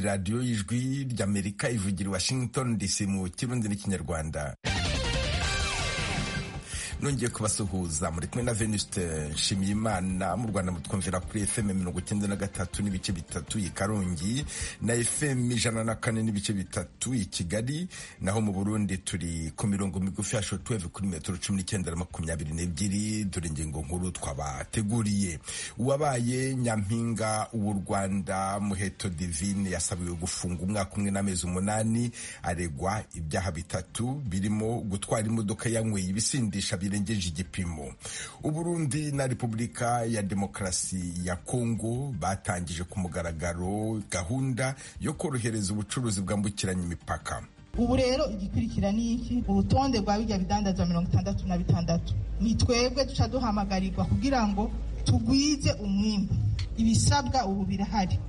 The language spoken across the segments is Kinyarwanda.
radiyo y'ijwi ry'amerika ivugira i washington dc mu kirundi n'ikinyarwanda nongeye kubasuhuza muri kumwe na venuste nshimiyimana mu rwanda mutwumvira kuri fm mirongo icyenda na gatatu n'ibice bitatu i karongi na fm ijana na kane n'ibice bitatu i kigali naho mu burundi turi ku mirongo migufi ya shotweve kuri metero cumi n'icyenda na makumyabiri n'ebyiri dore ingingo nkuru twabateguriye uwabaye nyampinga w'u rwanda muheto divine yasabiwe gufunga umwaka umwe n'amezi umunani aregwa ibyaha bitatu birimo gutwara imodoka yanyweye ibisindisha birengeje igipimo uburundi na repubulika ya demokarasi ya kongo batangije ku mugaragaro gahunda yo korohereza ubucuruzi bwambukiranya imipaka ubu rero igikurikira ni iki urutonde rwa bijya bidandazwa mirongo itandatu na bitandatu ni twebwe duca duhamagarirwa kugira ngo tugwize umwimbu ibisabwa ubu birahari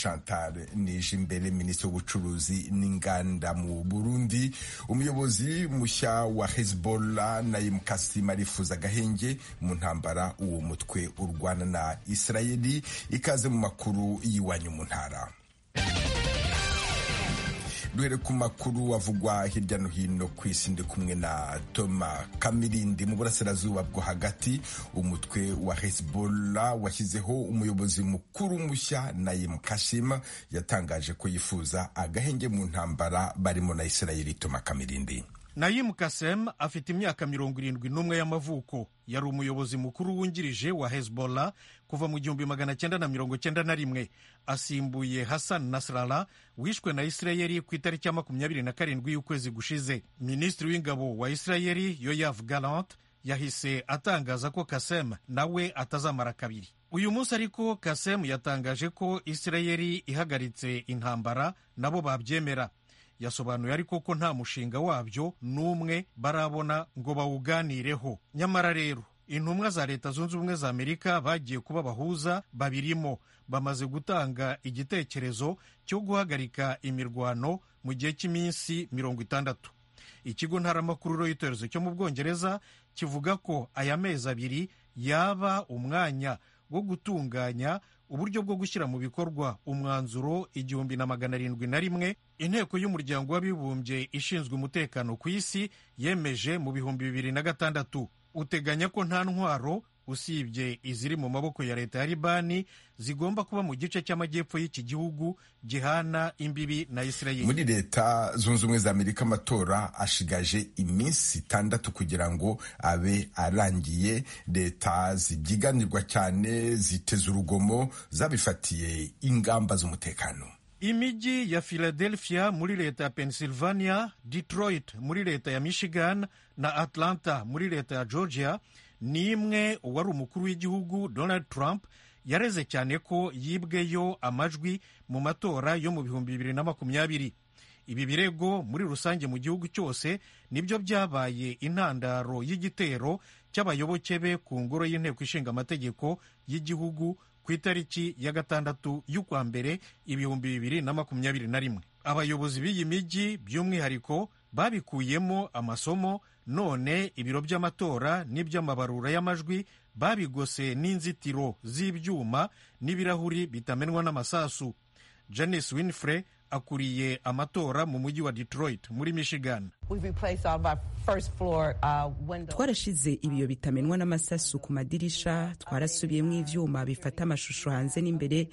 Chantal Nijimbere minisitiri w'ubucuruzi n'inganda mu Burundi umuyobozi mushya wa Hezbollah Naim Kassem arifuza agahenge mu ntambara uwo mutwe urwana na Israeli ikaze mu makuru y'iwanyu mu ntara duhere ku makuru avugwa hirya no hino ku isi ndi kumwe na toma kamirindi mu burasirazuba bwo hagati umutwe wa hezbollah washyizeho umuyobozi mukuru mushya nayim kashima yatangaje ko yifuza agahenge mu ntambara barimo na israeli toma kamirindi Nayim Kasem afite imyaka mirongo irindwi n'umwe y'amavuko yari umuyobozi mukuru wungirije wa Hezbollah kuva mu gihumbi magana cyenda na mirongo cyenda na rimwe asimbuye Hassan Nasrallah wishwe na Israeli ku itariki ya makumyabiri na karindwi y'ukwezi gushize Minisitiri w'ingabo wa Israeli Yoav Gallant yahise atangaza ko Kasem nawe atazamara kabiri uyu munsi ariko Kasem yatangaje ko Israeli ihagaritse intambara nabo babyemera yasobanuye ariko ko nta mushinga wabyo n'umwe barabona ngo bawuganireho nyamara rero intumwa za leta zunze ubumwe za amerika bagiye kuba bahuza babirimo bamaze gutanga igitekerezo cyo guhagarika imirwano mu gihe cy'iminsi mirongo itandatu ikigo ntaramakuru y'itorezo cyo mu bwongereza kivuga ko aya mezi abiri yaba umwanya wo gutunganya uburyo bwo gushyira mu bikorwa umwanzuro igihumbi na magana arindwi na rimwe inteko y'umuryango w'abibumbye ishinzwe umutekano ku isi yemeje mu bihumbi bibiri na gatandatu uteganya ko nta ntwaro usibye iziri mu maboko ya leta ya libani zigomba kuba mu gice cy'amajyepfo y'iki gihugu gihana imbibi na israeli muri leta zunze ubumwe za amerika amatora ashigaje iminsi itandatu kugira ngo abe arangiye leta zibyiganirwa cyane ziteze urugomo zabifatiye ingamba z'umutekano imijyi ya philadelphia muri leta ya pennsylvania detroit muri leta ya michigan na atlanta muri leta ya georgia ni imwe uwari umukuru w'igihugu donald trump yareze cyane ko yibweyo amajwi mu matora yo mu bihumbi bibiri na makumyabiri ibi birego muri rusange mu gihugu cyose nibyo byabaye intandaro y'igitero cy'abayoboke be ku ngoro y'inteko ishinga amategeko y'igihugu ku itariki ya gatandatu y'ukwa mbere ibihumbi bibiri na makumyabiri na rimwe abayobozi b'iyi mijyi by'umwihariko babikuyemo amasomo none ibiro by'amatora n'iby'amabarura y'amajwi babigose n'inzitiro z'ibyuma n'ibirahuri bitamenwa n'amasasu janice winfrey akuriye amatora mu mujyi wa detroit muri michigan twarashize ibiyo bitamenwa n'amasasu ku madirisha twarasubiyemo ivyuma bifata amashusho hanze n'imbere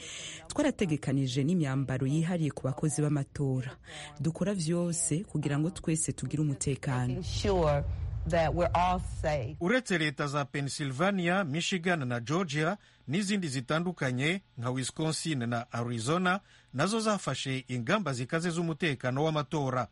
twarategekanije n'imyambaro yihariye ku bakozi b'amatora dukora vyose kugira ngo twese tugire umutekano uretse leta za pennsylvania michigan na georgia n'izindi zitandukanye nka wisconsin na arizona nazo zafashe ingamba zikaze z'umutekano w'amatora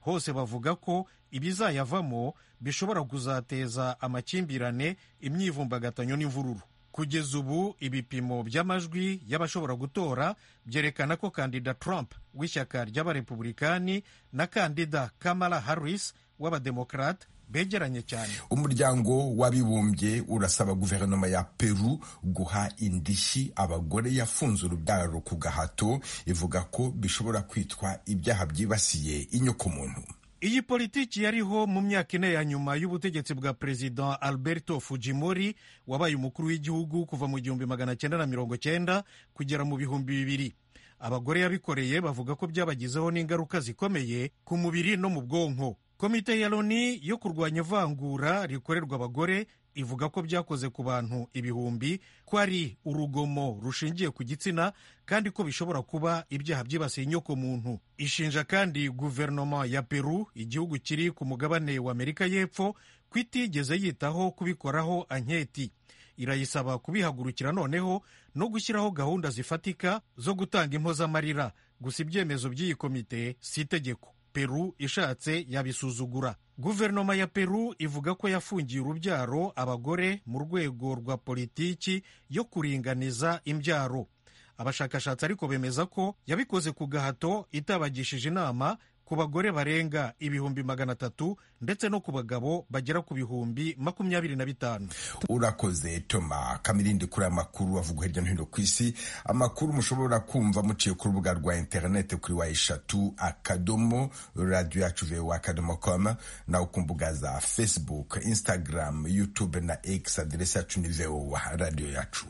hose bavuga ko ibizayavamo bishobora kuzateza amakimbirane imyivumbagatanyo n'imvururu kugeza ubu ibipimo by'amajwi y'abashobora gutora byerekana ko kandida trump w'ishyaka ry'abarepublikani na kandida kamala harris w'abademokarate begeranye cyane umuryango w'abibumbye urasaba guverinoma ya peru guha indishyi abagore yafunze urubyaro ku gahato ivuga ko bishobora kwitwa ibyaha byibasiye inyokomuntu iyi politiki yariho mu myaka ine ya nyuma y'ubutegetsi bwa perezida alberto fujimori wabaye umukuru w'igihugu kuva mu gihumbi magana cyenda na mirongo cyenda kugera mu bihumbi bibiri abagore yabikoreye bavuga ko byabagizeho n'ingaruka zikomeye ku mubiri no mu bwonko komite ya loni yo kurwanya ivangura rikorerwa abagore ivuga ko byakoze ku bantu ibihumbi ko ari urugomo rushingiye ku gitsina kandi ko bishobora kuba ibyaha byibasiye inyoko muntu ishinja kandi guverinoma ya peru igihugu kiri ku mugabane wa amerika y'epfo ko itigeze yitaho kubikoraho anketi irayisaba kubihagurukira noneho no gushyiraho gahunda zifatika zo gutanga impozamarira gusa ibyemezo by'iyi komite si itegeko peru ishatse yabisuzugura guverinoma ya peru ivuga ko yafungiye urubyaro abagore mu rwego rwa politiki yo kuringaniza imbyaro abashakashatsi ariko bemeza ko yabikoze ku gahato itabagishije inama ku bagore barenga ibihumbi magana atatu ndetse no ku bagabo bagera ku bihumbi makumyabiri na bitanu urakoze toma kamirindi kuri aya makuru avugwa hirya no hino ku isi amakuru mushobora kumva muciye ku rubuga rwa interineti kuri wa eshatu akadomo radiyo yacu vewa akadomo komu nawe ku mbuga za fesibuke instagram yutube na egisi aderesi yacu ni vewa radiyo yacu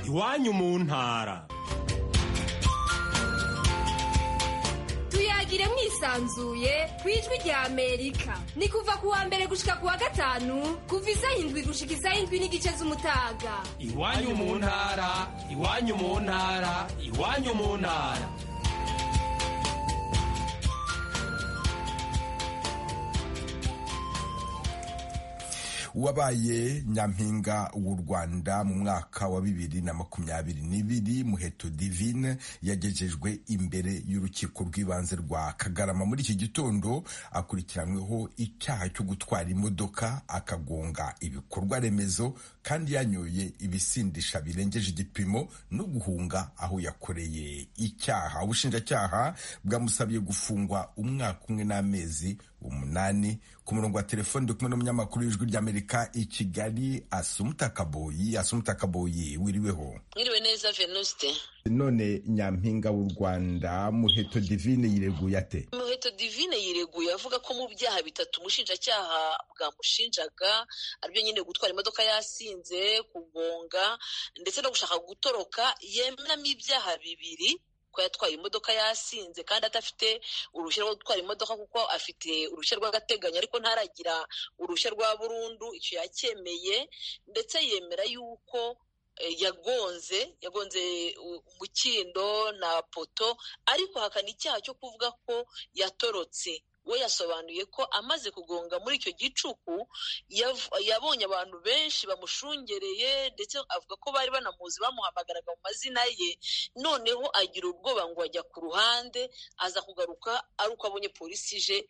iwanyu mu ntara tuyagire mwisanzuye ku ijwi rya amerika ni kuva ku wa mbere gushika ku wa gatanu kuva isaha indwi gushika isaha indwi n'igice z'umutaga iwanyu mu ntara iwanyu mu ntara iwanyu mu ntara wabaye nyampinga w'u rwanda mu mwaka wa bibiri na makumyabiri n'ibiri muheto divine yagejejwe imbere y'urukiko rw'ibanze rwa kagarama muri iki gitondo akurikiranyweho icyaha cyo gutwara imodoka akagonga ibikorwa remezo kandi yanyoye ibisindisha birengeje igipimo no guhunga aho yakoreye icyaha ubushinjacyaha bwamusabye gufungwa umwaka umwe n'amezi umunani ku murongo wa telefoni ndi kumwe n'umunyamakuru w'ijwi ry'amerika i kigali asumuta kaboyi asumuta kaboyi wiriweho mwiriwe neza venuste none nyampinga w'u rwanda muheto divine yireguye ate muheto divine yireguye avuga ko mu byaha bitatu umushinjacyaha bwamushinjaga aribyo nyine gutwara imodoka yasinze kugonga ndetse no gushaka gutoroka yemeramo ibyaha bibiri ko yatwaye imodoka yasinze kandi adafite uruhushya rwo gutwara imodoka kuko afite uruhushya rw'agateganyo ariko ntaragira uruhushya rwa burundu icyo yakemeye ndetse yemera yuko yagonze yagonze umukindo na poto ariko hakana icyaha cyo kuvuga ko yatorotse we yasobanuye ko amaze kugonga muri icyo gicuku yabonye abantu benshi bamushungereye ndetse avuga ko bari banamuzi bamuhamagaraga mu mazina ye noneho agira ubwoba ngo ajya ku ruhande aza kugaruka ari uko abonye polisi ije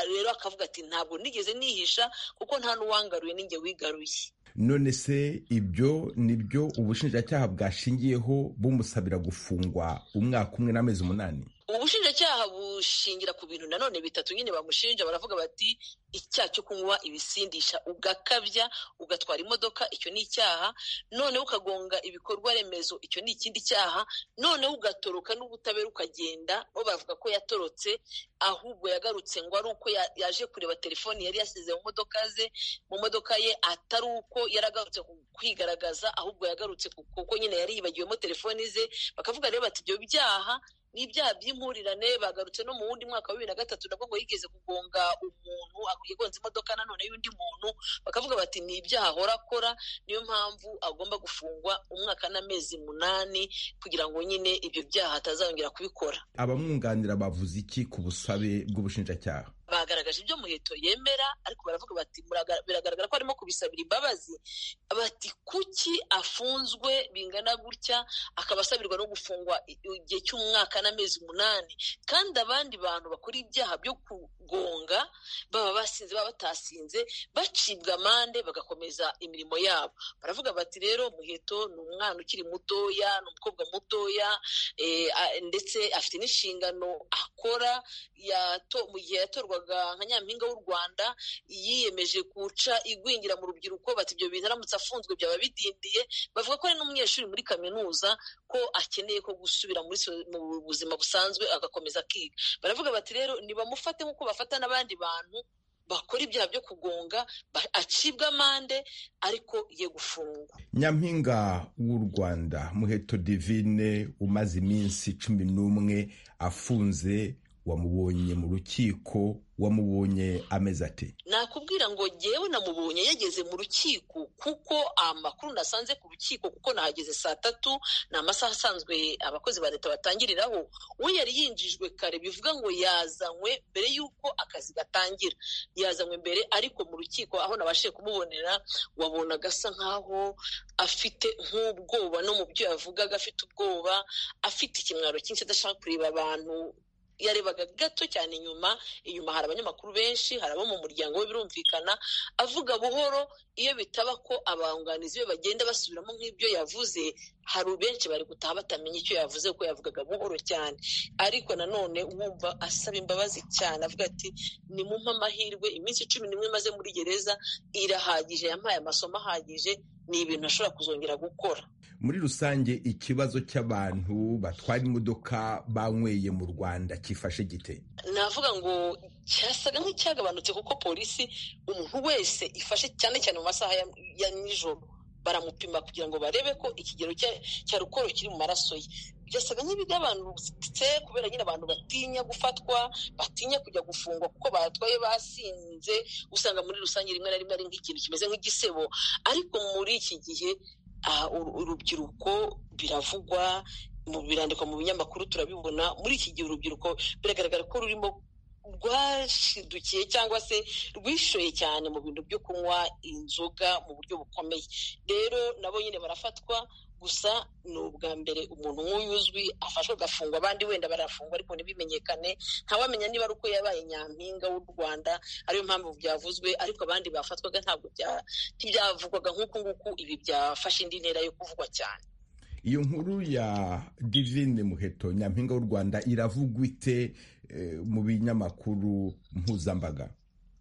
rero akavuga ati ntabwo nigeze nihisha kuko nta n'uwangaruye n'inge wigaruye none se ibyo nibyo ubushinjacyaha bwashingiyeho bumusabira gufungwa umwaka umwe n'amezi umunani ubushinjacyaha bushingira ku bintu nanone bitatu nyine bamushinja baravuga bati icyaha cyo kunywa ibisindisha ugakabya ugatwara imodoka icyo ni icyaha noneho ukagonga ibikorwa remezo icyo ni ikindi cyaha noneho ugatoroka n'ubutabera ukagenda bo bavuga ko yatorotse ahubwo yagarutse ngo ari uko yaje kureba telefoni yari yasize mu modoka ze mu modoka ye atari uko yari agarutse kwigaragaza ahubwo yagarutse kuko nyine yari yibagiwemo telefoni ze bakavuga rero bati ibyo byaha ni ibyaha by'impurirane bagarutse no mu wundi mwaka wa bibiri na gatatu nabwo ngo yigeze kugonga umuntu yagonze imodoka nanone y'undi muntu bakavuga bati ni ibyaha ahora akora niyo mpamvu agomba gufungwa umwaka n'amezi munani kugira ngo nyine ibyo byaha atazongera kubikora abamwunganira bavuze iki ku busabe bw'ubushinjacyaha bagaragaje ibyo muheto yemera ariko baravuga bati biragaragara ko arimo kubisabira imbabazi bati kuki afunzwe bingana gutya akaba asabirwa no gufungwa igihe cy'umwaka n'amezi umunani kandi abandi bantu bakora ibyaha byo kugonga baba basinze baba batasinze bacibwa amande bagakomeza imirimo yabo baravuga bati rero muheto ni umwana ukiri mutoya ni umukobwa mutoya ndetse afite n'inshingano akora mu gihe yatorwa nka nyampinga w'u rwanda yiyemeje guca igwingira mu rubyiruko bati ibyo bintu aramutse afunzwe byaba bidindiye bavuga ko ari n'umunyeshuri muri kaminuza ko akeneye ko gusubira mu buzima busanzwe agakomeza akiga baravuga bati rero ntibamufate nk'uko bafata n'abandi bantu bakora ibyaha byo kugonga acibwa amande ariko ye gufungwa nyampinga w'u rwanda muheto divine umaze iminsi cumi n'umwe afunze wamubonye mu rukiko wamubonye ameze ati nakubwira ngo ngewe namubonye yageze mu rukiko kuko amakuru nasanze ku rukiko kuko nahageze saa tatu ni amasaha asanzwe abakozi ba leta batangiriraho we yari yinjijwe kare bivuga ngo yazanywe mbere y'uko akazi gatangira yazanywe mbere ariko mu rukiko aho nabashije kumubonera wabonaga asa nkaho afite nk'ubwoba no mu byo yavugaga afite ubwoba afite ikimwaro cyinshi adashaka kureba abantu yarebaga gato cyane inyuma inyuma hari abanyamakuru benshi hari abo mu muryango we birumvikana avuga buhoro iyo bitaba ko abunganizi be bagenda basubiramo nk'ibyo yavuze hari benshi bari gutaha batamenya icyo yavuze kuko yavugaga buhoro cyane ariko nanone wumva asaba imbabazi cyane avuga ati nimumpe amahirwe iminsi cumi n'imwe maze muri gereza irahagije yampaye amasomo ahagije ni ibintu ashobora kuzongera gukora muri rusange ikibazo cy'abantu batwara imodoka banyweye mu rwanda cyifashe gite navuga ngo cyasaga nk'icyagabanutse kuko polisi umuntu wese ifashe cyane cyane mu masaha ya nijoro baramupima kugira ngo barebe ko ikigero cya rukoro kiri mu maraso ye byasaga nk'ibigabanutse kubera nyine abantu batinya gufatwa batinya kujya gufungwa kuko batwaye basinze usanga muri rusange rimwe na rimwe ari nk'ikintu kimeze nk'igisebo ariko muri iki gihe urubyiruko biravugwa birandikwa mu binyamakuru turabibona muri iki gihe urubyiruko biragaragara ko rurimo rwashidukiye cyangwa se rwishoye cyane mu bintu byo kunywa inzoga mu buryo bukomeye rero nabo nyine barafatwa gusa ni ubwa mbere umuntu nk'uyu uzwi afashwe agafungwa abandi wenda barafungwa ariko ntibimenyekane ntawamenya niba ari uko yabaye nyampinga w'u rwanda ariyo mpamvu byavuzwe ariko abandi bafatwaga ntabwo ntibyavugwaga nk'uku nguku ibi byafashe indi ntera yo kuvugwa cyane iyo nkuru ya divine muheto nyampinga w'u rwanda iravugwa ite mu binyamakuru mpuzambaga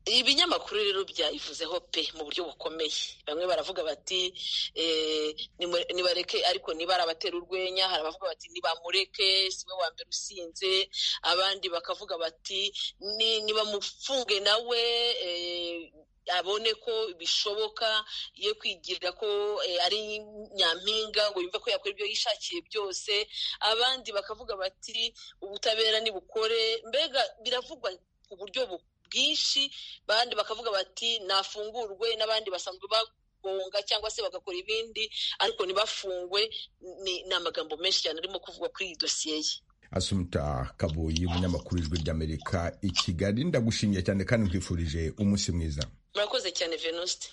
ibinyamakuru rero byayivuzeho pe mu buryo bukomeye bamwe baravuga bati nibareke ariko niba ari abatera urwenya hari abavuga bati nibamureke siwe wa mbere usinze abandi bakavuga bati nibamufunge nawe abone ko bishoboka yo kwigirira ko ari nyampinga ngo yumve ko yakora ibyo yishakiye byose abandi bakavuga bati ubutabera nibukore mbega biravugwa ku buryo bwinshi abandi bakavuga bati nafungurwe n'abandi basanzwe bagonga cyangwa se bagakora ibindi ariko ntibafungwe ni amagambo menshi cyane arimo kuvugwa kuri iyi dosiye ye asumita kabuyi umunyamakuru w'ijwi ry'amerika i kigali ndagushimiye cyane kandi nkwifurije umunsi mwiza murakoze cyane venuste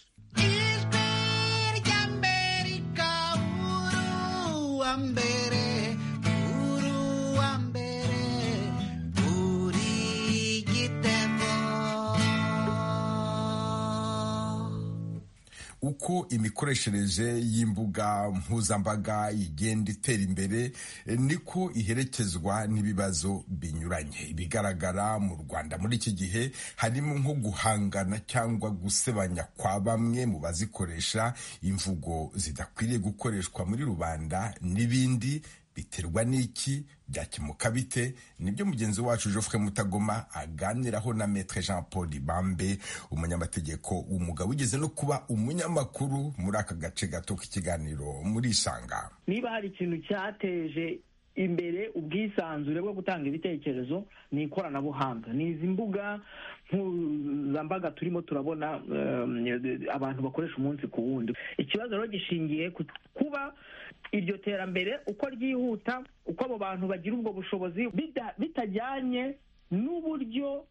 uko imikoreshereze y'imbuga mpuzambaga igenda itera imbere niko iherekezwa n'ibibazo binyuranye ibigaragara mu rwanda muri iki gihe harimo nko guhangana cyangwa gusebanya kwa bamwe mu bazikoresha imvugo zidakwiriye gukoreshwa muri rubanda n'ibindi biterwa n'iki byakemuka bite nibyo mugenzi wacu Geoffrey Mutagoma aganiraho na Maître Jean Paul Bambe umunyamategeko w'umugabo wigeze no kuba umunyamakuru muri aka gace gato k'ikiganiro muri Isanga niba hari ikintu cyateje imbere ubwisanzure bwo gutanga ibitekerezo ni ikoranabuhanga ni izi mbuga mpuzambaga turimo turabona abantu bakoresha umunsi ku wundi ikibazo rero gishingiye ku kuba iryo terambere uko ryihuta uko abo bantu bagira ubwo bushobozi bitajyanye n'uburyo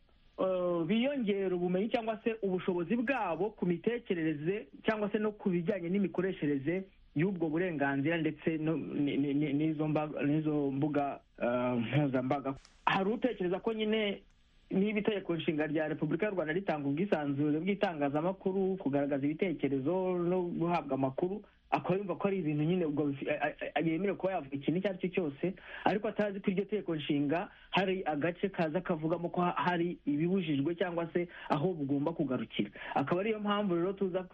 biyongera ubumenyi cyangwa se ubushobozi bwabo ku mitekerereze cyangwa se no ku bijyanye n'imikoreshereze y'ubwo burenganzira ndetse n'izo mbuga mpuzambaga hari utekereza ko nyine niba itegeko nshinga rya repubulika y'u rwanda ritanga ubwisanzure bw'itangazamakuru kugaragaza ibitekerezo no guhabwa amakuru akaba yumva ko ari ibintu nyine ubwo yemerewe kuba yavuga ikintu icyo ari cyo cyose ariko atazi ko iryo tegeko nshinga hari agace kaza kavugamo ko hari ibibujijwe cyangwa se aho bugomba kugarukira akaba ariyo mpamvu rero tuza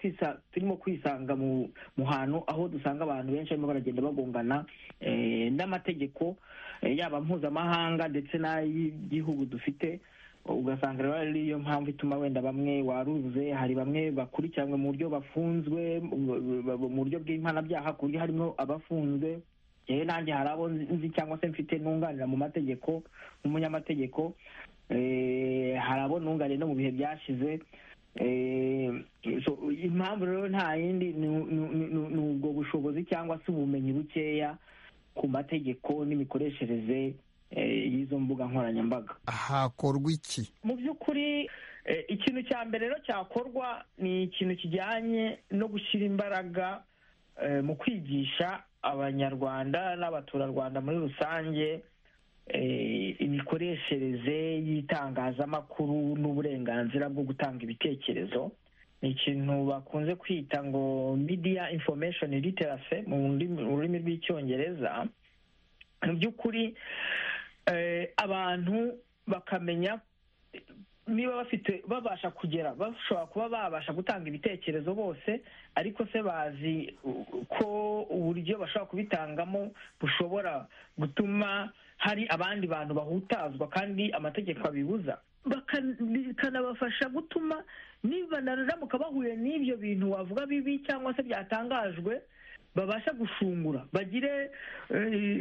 turimo kwisanga mu hantu aho dusanga abantu benshi barimo baragenda bagongana n'amategeko yaba mpuzamahanga ndetse n'ay'igihugu dufite ugasanga rero ari yo mpamvu ituma wenda bamwe waruze hari bamwe bakurikiranwe mu buryo bafunzwe mu buryo bw'impanabyaha ku buryo harimo abafunzwe yewe nanjye hari abo nzi cyangwa se mfite nunganira mu mategeko nk'umunyamategeko hari abo nunganira no mu bihe byashize impamvu rero nta yindi ni ubwo bushobozi cyangwa se ubumenyi bukeya ku mategeko n'imikoreshereze y'izo mbuga nkoranyambaga hakorwa iki mu by'ukuri ikintu cya mbere rero cyakorwa ni ikintu kijyanye no gushyira imbaraga mu kwigisha abanyarwanda n'abaturarwanda muri rusange imikoreshereze y'itangazamakuru n'uburenganzira bwo gutanga ibitekerezo ni ikintu bakunze kwita ngo media information literacy mu rurimi rw'icyongereza mu by'ukuri abantu bakamenya niba bafite babasha kugera bashobora kuba babasha gutanga ibitekerezo bose ariko se bazi ko uburyo bashobora kubitangamo bushobora gutuma hari abandi bantu bahutazwa kandi amategeko abibuza bikanabafasha gutuma niba naramuka bahuye n'ibyo bintu wavuga bibi cyangwa se byatangajwe babasha gushungura bagire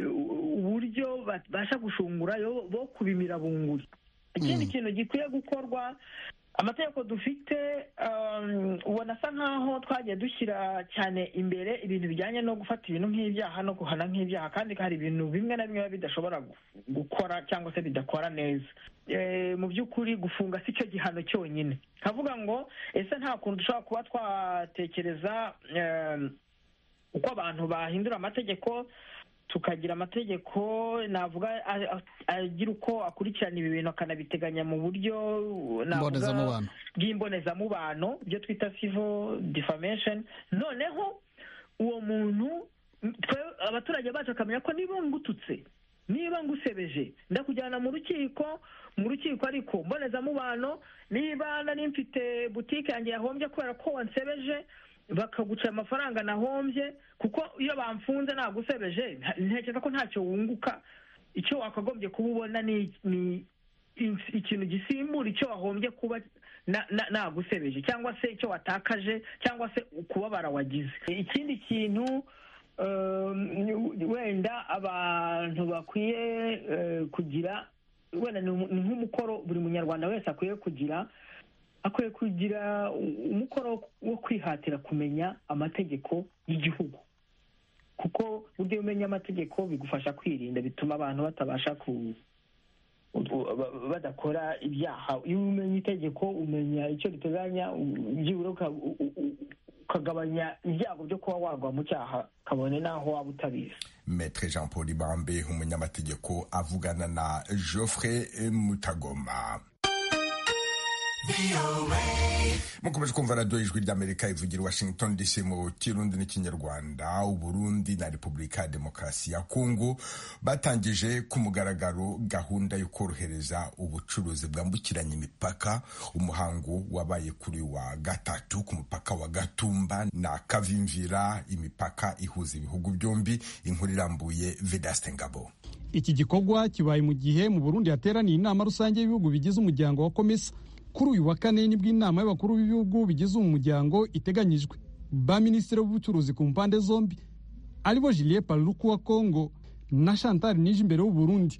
uburyo babasha gushungura bo kubimira bunguri ikindi kintu gikwiye gukorwa amategeko dufite ubona asa nkaho twagiye dushyira cyane imbere ibintu bijyanye no gufata ibintu nk'ibyaha no guhana nk'ibyaha kandi hari ibintu bimwe na bimwe bidashobora gukora cyangwa se bidakora neza mu by'ukuri gufunga si cyo gihano cyonyine nkavuga ngo ese nta kuntu dushobora kuba twatekereza uko abantu bahindura amategeko tukagira amategeko navuga agira uko akurikirana ibi bintu akanabiteganya mu buryo bw'imbonezamubano ibyo twita civil defamation noneho uwo muntu abaturage bacu bakamenya ko niba ngututse niba ngusebeje ndakujyana mu rukiko mu rukiko ariko mbonezamubano niba nari mfite butike yanjye yahombye kubera ko wansebeje bakaguca amafaranga nahombye kuko iyo bamfunze nagusebeje ntekereza ko ntacyo wunguka icyo wakagombye kuba ubona ni ikintu gisimbura icyo wahombye kuba nagusebeje cyangwa se icyo watakaje cyangwa se ukubabara wagize ikindi kintu wenda abantu bakwiye kugira wenda ni nk'umukoro buri munyarwanda wese akwiye kugira akwiye kugira umukoro wo kwihatira kumenya amategeko y'igihugu kuko buryo umenya amategeko bigufasha kwirinda bituma abantu batabasha ku badakora ibyaha iyo umenya itegeko umenya icyo riteganya byibura ukagabanya ibyago byo kuba wagwa mu cyaha kabone n'aho waba utabizi Maître Jean Paul Ibambe umunyamategeko avugana na Geoffrey Mutagoma mukomeje kumva radiyo ijwi ry'amerika ivugira washington dc mu kirundi n'ikinyarwanda uburundi na repubulika ya demokarasi ya kongo batangije ku mugaragaro gahunda yo korohereza ubucuruzi bwambukiranya imipaka umuhango wabaye kuri wa gatatu ku mupaka wa gatumba na kavimvira imipaka ihuza ibihugu byombi inkuru irambuye vedaste ngabo iki gikorwa kibaye mu gihe mu burundi hateraniye inama rusange y'ibihugu bigize umuryango wa komisa kuri uyu wa kane nibwo inama y'abakuru b'ibihugu bigize umuryango iteganyijwe ba minisitiri w'ubucuruzi ku mpande zombi aribo Julien Paluku wa Congo na Chantal Nijimbere w'u Burundi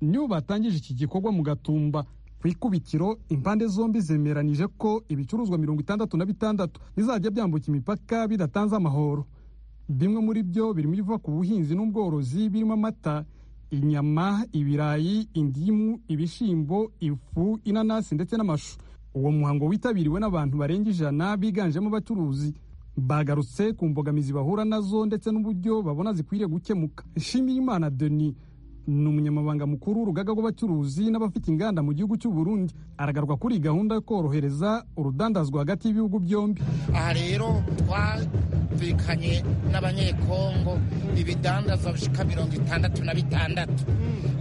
nibo batangije iki gikorwa mu gatumba ku ikubitiro impande zombi zemeranije ko ibicuruzwa mirongo itandatu na bitandatu bizajya byambuka imipaka bidatanze amahoro bimwe muri byo birimo ibiva ku buhinzi n'ubworozi birimo amata inyama ibirayi indimu ibishyimbo ifu inanasi ndetse n'amashu uwo muhango witabiriwe n'abantu barenga ijana biganjemo abacuruzi bagarutse ku mbogamizi bahura nazo ndetse n'uburyo babona zikwiriye gukemuka nshimiyimana deni ni umunyamabanga mukuru w'urugaga rw'abacuruzi n'abafite inganda mu gihugu cy'u Burundi aragaruka kuri gahunda yo korohereza urudandazwa hagati y'ibihugu byombi aha rero twumvikanye n'abanyekongo ibidandaza bishika mirongo itandatu na bitandatu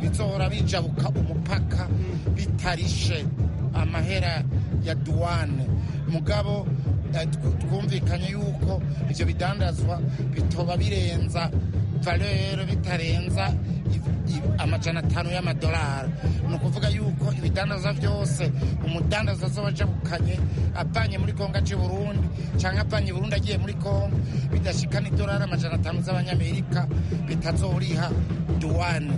bizohora bijabuka umupaka bitarishe amahera ya duwane mugabo twumvikanye yuko ibyo bidandazwa bitoba birenza valeur bitarenza amajana atanu y'amadolari ni ukuvuga yuko ibidandaza byose umudandaza z'abajabukanye avanye muri kongo aje burundi cyangwa avanye burundi agiye muri kongo bidashikana idolari amajana atanu z'abanyamerika bitazoriha duwane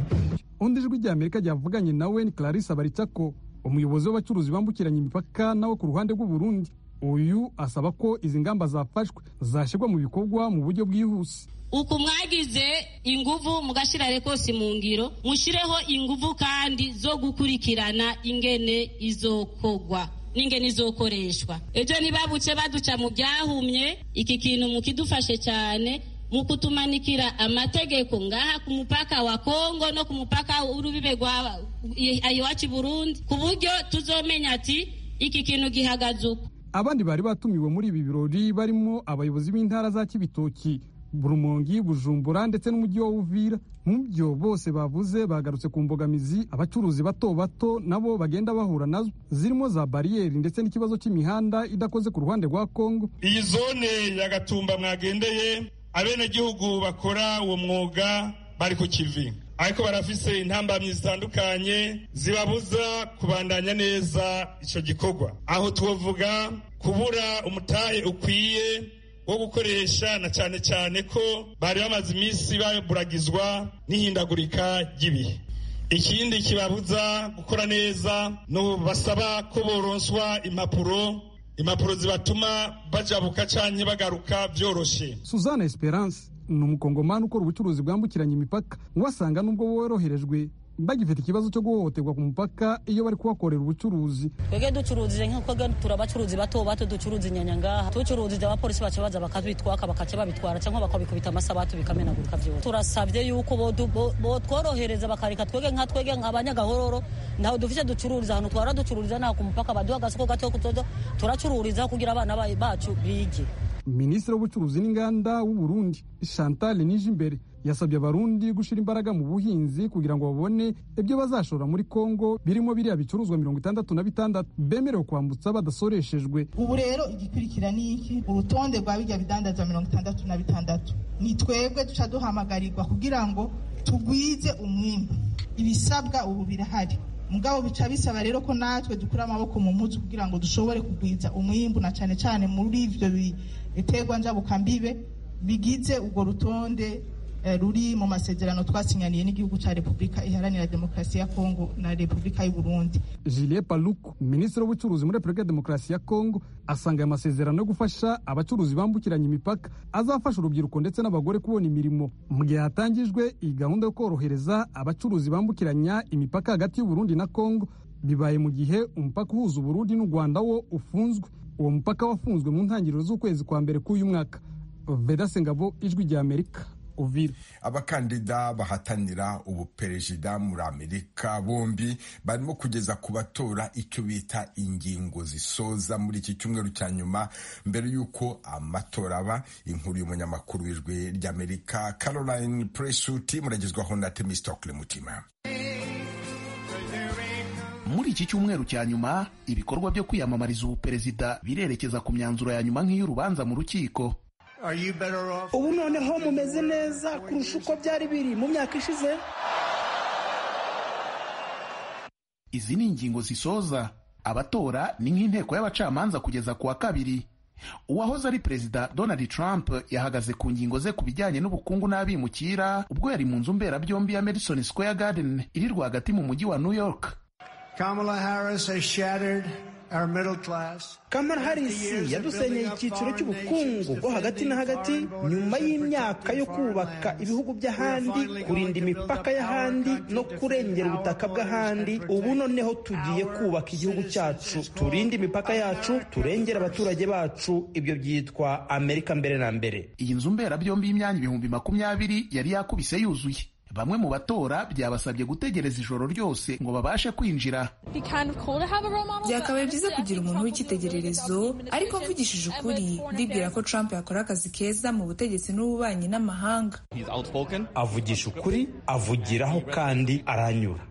undi ijwi ry'amerika ryavuganye na weni clarisse baricako umuyobozi w'abacuruzi bambukiranya imipaka nawe ku ruhande rw'uburundi uyu asaba ko izi ngamba zafashwe zashyirwa mu bikorwa mu buryo bwihuse uku mwagize inguvu mugashyira rekosi mu ngiro mushyireho inguvu kandi zo gukurikirana ingene izokogwa n'ingene izokoreshwa ibyo ntibabuke baduca mu byahumye iki kintu mukidufashe cyane mu kutumanikira amategeko ngaha ku mupaka wa kongo no ku mupaka w'urubibe rwa iwacu burundi ku buryo tuzomenya ati iki kintu gihagaze uko abandi bari batumiwe muri ibi birori barimo abayobozi b'intara za kibitoki burumongi bujumbura ndetse n'umujyi wa uvira mu byo bose bavuze bagarutse ku mbogamizi abacuruzi bato bato nabo bagenda bahura nazo zirimo za bariyeri ndetse n'ikibazo cy'imihanda idakoze ku ruhande rwa kongo iyi zone ya gatumba mwagendeye abenegihugu bakora uwo mwuga bari ku kivi ariko barafise intambamyi zitandukanye zibabuza kubandanya neza icyo gikorwa aho tubavuga kubura umutahe ukwiye wo gukoresha na cyane cyane ko bari bamaze iminsi baburagizwa n'ihindagurika ry'ibihe ikindi kibabuza gukora neza ni basaba ko boronswa impapuro impapuro zibatuma bajabuka cyane bagaruka byoroshye suzanne esperance ni umukongomani ukora ubucuruzi bwambukiranya imipaka wasanga nubwo woroherejwe bagifite ikibazo cyo guhohoterwa ku mupaka iyo bari kuhakorera ubucuruzi twebwe ducuruzije nk'uko turi abacuruzi bato bato ducuruza inyanya ngaha ducuruzije abapolisi baca baza bakabitwaka bakaca babitwara cyangwa bakabikubita amasabatu bikamenagurika byose turasabye yuko botworohereza bakareka twebwe nka twebwe abanyagahororo ntaho dufite ducururiza ahantu twara ducururiza naho ku mupaka baduha agasoko gato turacururiza kugira abana bacu bige minisitiri w'ubucuruzi n'inganda w'uburundi chantal nijimbere yasabye abarundi gushyira imbaraga mu buhinzi kugira ngo babone ibyo bazashora muri kongo birimo biriya bicuruzwa mirongo itandatu na bitandatu bemerewe kwambutsa badasoreshejwe ubu rero igikurikira ni iki urutonde rwa bijya bidandazwa mirongo itandatu na bitandatu ni twebwe duca duhamagarirwa kugira ngo tugwize umwimbu ibisabwa ubu birahari mugabo bica bisaba rero ko natwe dukura amaboko mu mutwe kugira ngo dushobore kugwiza umwimbu na cyane cyane muri ibyo biterwa njabukambibe bigize urwo rutonde ruri mu masezerano twasinyaniye n'igihugu cya repubulika iharanira demokarasi ya kongo na repubulika y'u burundi julie paluku minisitiri w'ubucuruzi muri repubulika ya demokarasi ya kongo asanga aya masezerano yo gufasha abacuruzi bambukiranya imipaka azafasha urubyiruko ndetse n'abagore kubona imirimo mu gihe hatangijwe iyi gahunda yo korohereza abacuruzi bambukiranya imipaka hagati y'u burundi na kongo bibaye mu gihe umupaka uhuza uburundi n'u rwanda wo ufunzwe uwo mupaka wafunzwe mu ntangiriro z'ukwezi kwa mbere k'uyu mwaka veda sengabo ijwi ry'amerika abakandida bahatanira ubuperezida muri amerika bombi barimo kugeza ku batora icyo bita ingingo zisoza muri iki cyumweru cya nyuma mbere y'uko amatora aba inkuru y'umunyamakuru w'ijwi ry'amerika caroline presuti muragezwaho na temisitokle mutima muri iki cyumweru cya nyuma ibikorwa byo kwiyamamariza ubuperezida birerekeza ku myanzuro ya nyuma nk'iy'urubanza mu rukiko ubu noneho mumeze neza kurusha uko byari biri mu myaka ishize izi ni ingingo zisoza abatora ni nk'inteko y'abacamanza kugeza ku wa kabiri uwahoze ari perezida donald trump yahagaze ku ngingo ze ku bijyanye n'ubukungu n'abimukira ubwo yari mu nzu mberabyombi ya madison square garden iri rwagati mu mujyi wa new york kamala harris has shattered kamara harisi yadusenyeye icyiciro cy'ubukungu bwo hagati na hagati nyuma y'imyaka yo kubaka ibihugu by'ahandi kurinda imipaka y'ahandi no kurengera ubutaka bw'ahandi ubu noneho tugiye kubaka igihugu cyacu turinde imipaka yacu turengere abaturage bacu ibyo byitwa amerika mbere na mbere iyi nzu mberabyombi y'imyanya ibihumbi makumyabiri yari yakubise yuzuye bamwe mu batora byabasabye gutegereza ijoro ryose ngo babashe kwinjira byakabaye byiza kugira umuntu w'icyitegererezo ariko mvugishije ukuri ndibwira ko trump yakora akazi keza mu butegetsi n'ububanyi n'amahanga avugisha ukuri avugiraho kandi aranyura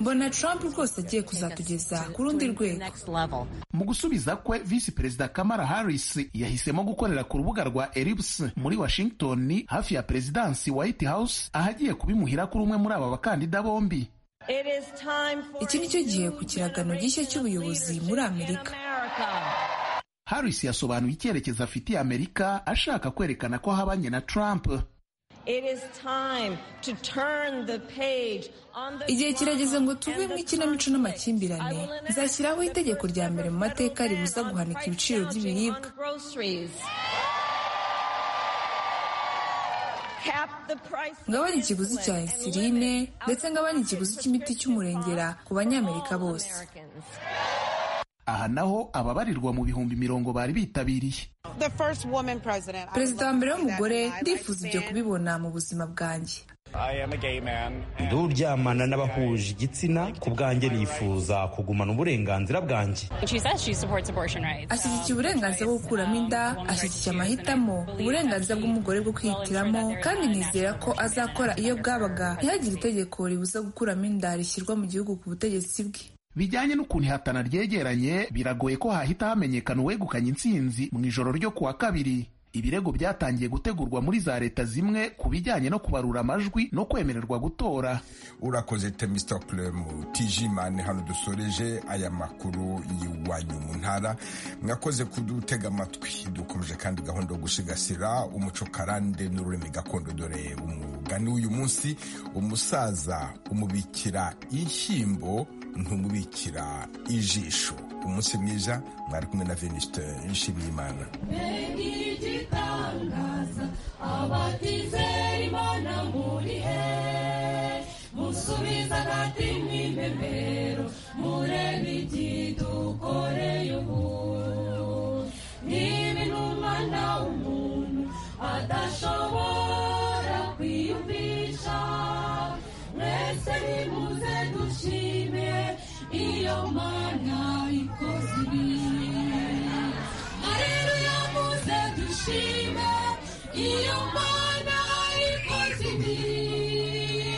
mbona trump rwose agiye kuzatugeza ku rundi rwego mu gusubiza kwe visi perezida kamara harris yahisemo gukorera ku rubuga rwa elips muri washington hafi ya perezidansi white house ahagiye kubimuhira kuri umwe muri aba bakandida bombi iki ni cyo gihe ku kiragano gishya cy'ubuyobozi muri amerika harris yasobanuye icyerekezo afitiye amerika ashaka kwerekana ko habanye na trump igihe kirageze ngo tuve mu ikinamico n'amakimbirane nzashyiraho itegeko rya mbere mu mateka ribuza guhanika ibiciro by'ibiribwa ngabanye ikiguzi cya insuline ndetse ngabanye ikiguzi cy'imiti cy'umurengera ku banyamerika bose aha naho ababarirwa mu bihumbi mirongo bari bitabiriye perezida wa mbere w'umugore ndifuza ibyo kubibona mu buzima bwanjye ndi uryamana n'abahuje igitsina ku bwanjye nifuza kugumana uburenganzira bwanjye ashyigikiye uburenganzira bwo gukuramo inda ashyigikiye amahitamo uburenganzira bw'umugore bwo kwihitiramo kandi nizera ko azakora iyo bwabaga ntihagire itegeko ribuza gukuramo inda rishyirwa mu gihugu ku butegetsi bwe bijyanye n'ukuntu ihatana ryegeranye biragoye ko hahita hamenyekana uwegukanye intsinzi mu ijoro ryo kuwa kabiri ibirego byatangiye gutegurwa muri za leta zimwe ku bijyanye no kubarura amajwi no kwemererwa gutora urakoze temistokilemu tijimani hano dusoreje aya makuru y'iwanyu mu ntara mwakoze kudutega amatwi dukomeje kandi gahunda yo gusigasira umuco karande n'ururimi gakondo dore umugani w'uyu munsi umusaza umubikira inshyimbo ntumubikira ijisho umunsi mwiza mwari kumwe na venuste nshimiyimana igitangaza abatizera imana murihe musubiza nati mw'impembero murebe ikidukoreye ubu niba intumana umuntu adashobora kwiyumvisha mwese nimuze dushime iyo mana ikoze ibihe Aleluya muze dushime iyo mana ikoze ibibi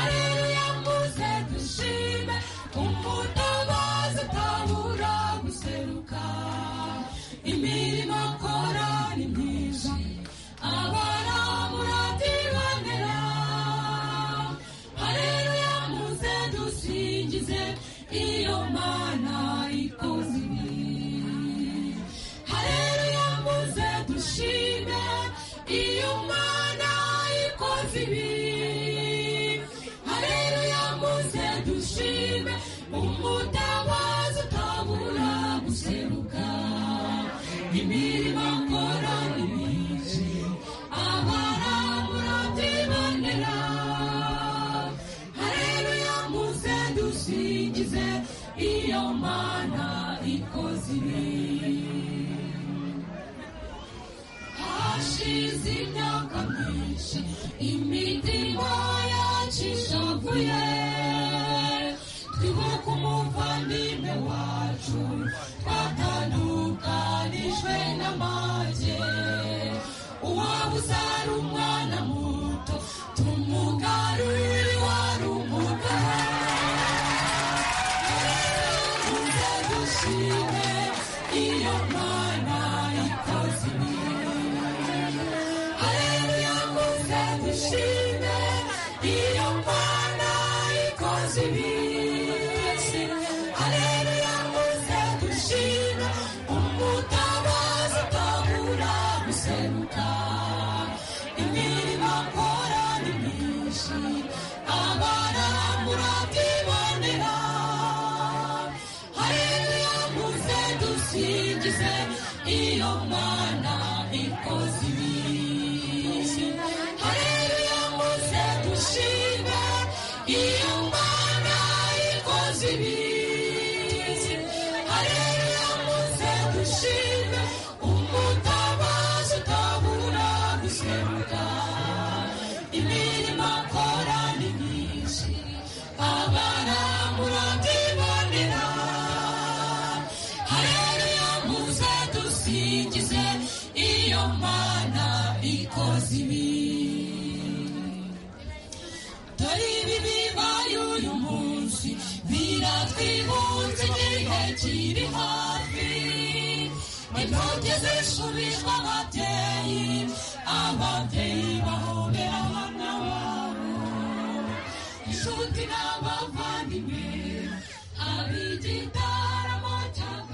Aleluya muze dushime umutabazi utabura guseruka imirimo akora ni myinshi abarabura tibonera Aleluya muze dusingize iyo mana ikoze ibibi Haleluya muze dushime iyo mana ikoze ibibi Haleluya muze dushime umutabazi utabura guseruka imirimo akora ni myinshi abarabura tibonera Haleluya muze dusingize iyo mana ikoze ibibi hashize imyaka myinshi imitima yacishavuye twibuka umuvandimwe wacu twatandukanijwe n'amage uwaba uzara umwana muto tumugarurire wari umugabo muze dushime iyo mana ikoze ibibi Haleluya muze dushime iyo mana ikoze ibibi Haleluya muze dushime umutabazi utabura guseruka imirimo akora ni myinshi abarambura tibonera Haleluya muze dusingize iyo mana ikoze ibibi Haleluya muze dushime iyo mana ikoze ibibi Haleluya muze dushime umutabazi utabura guseruka imirimo akora ni myinshi abarambura tibonera Haleluya muze dusingize twibuze igihe kiri hafi impfubyi zishubijwe ababyeyi ababyeyi